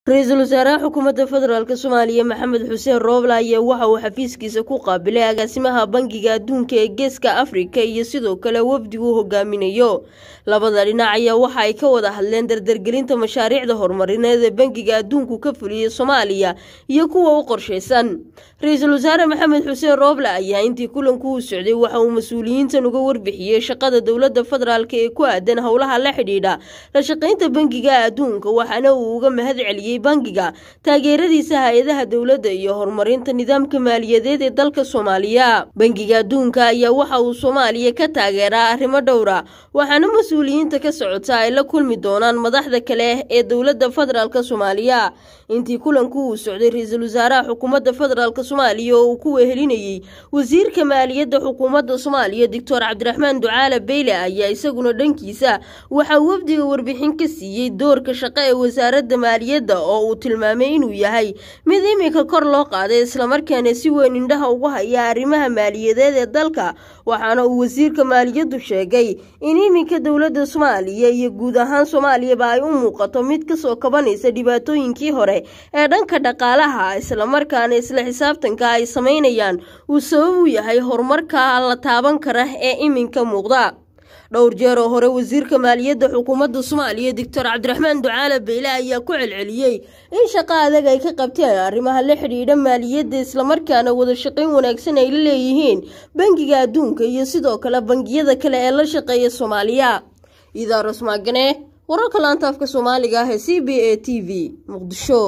ra-iisul wasaaraha xukuumadda federaalk soomaaliya maxamed xuseen rooble ayaa waxa uu xafiiskiisa ku qaabilay agaasimaha bangiga adduunka ee geeska afrika iyo sidoo kale wafdigu hogaaminayo labada dhinac ayaa waxa ay ka wada hadleen dardargelinta mashaariicda horumarineed ee bangiga adduunku ka fuliyey soomaaliya iyo kuwa u qorshaysan ra-iisul wasaare maxamed xuseen rooble ayaa intii kulanku u socday waxa uu mas-uuliyiintan uga warbixiyey shaqada dowladda federaalk ee ku aadan howlaha la xidhiidha la shaqaynta bangiga adduunka waxaana uu uga mahad celiyey bangiga taageeradiisa hay-adaha dowladda iyo horumarinta nidaamka maaliyadeed ee dalka soomaaliya bangiga adduunka ayaa waxa uu soomaaliya ka taageeraa arrimo dhowra waxaana mas-uuliyiinta ka socota ay la kulmi doonaan madaxda kale ee dowladda federaalk soomaaliya intii kulanku uu socday ra-iisul wasaaraha xukuumadda federaalk soomaaliya oo uu ku wehelinayey wasiirka maaliyadda xukuumadda soomaaliya doctor cabdiraxmaan ducaale beyle ayaa isaguna dhankiisa waxaa wafdiga warbixin ka siiyey doorka shaqo ee wasaaradda maaliyadda oo uu tilmaamay inuu yahay mid iminka kor loo qaaday islamarkaana si weyn indhaha ugu haya arrimaha maaliyadeed ee dalka waxaana uu wasiirka maaliyaddu sheegay in iminka dowladda soomaaliya iyo guud ahaan soomaaliyaba ay u muuqato mid kasoo kabanaysa dhibaatooyinkii hore ee dhanka dhaqaalaha islamarkaana isla xisaabtanka ay samaynayaan uu sabab u yahay horumarka la taaban kara ee iminka muuqda dhowr jeer oo hore wasiirka maaliyadda xukuumadda soomaaliya doctor cabdiraxmaan ducaale beyle ayaa ku celceliyey in shaqo adag ay ka qabteen arrimaha la xidhiidha maaliyadda islamarkaana wada shaqayn wanaagsan ay la leeyihiin bangiga adduunka iyo sidoo kale bangiyada kale ee la shaqeeya soomaaliya idaaros maagane wararka laanta afka soomaaliga ah ee c b a t v muqdisho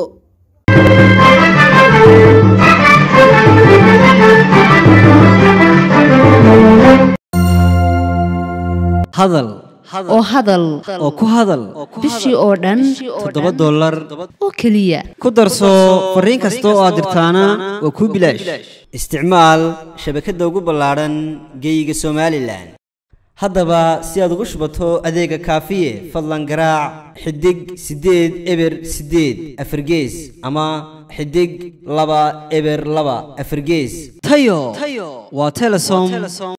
hadal oo hadal oo ku hadal bishii oo dhan toddoba dollar oo keliya ku darso fariin kasta oo aad dirtaana waa kuu bilaash isticmaal shabakadda ugu ballaadhan geeyiga somalilan haddaba si aad ugu shubato adeega kaafiye fadlan garaac xidig siddeed eber siddeed afargees ama xidig laba eber laba afargees tayo waa telesom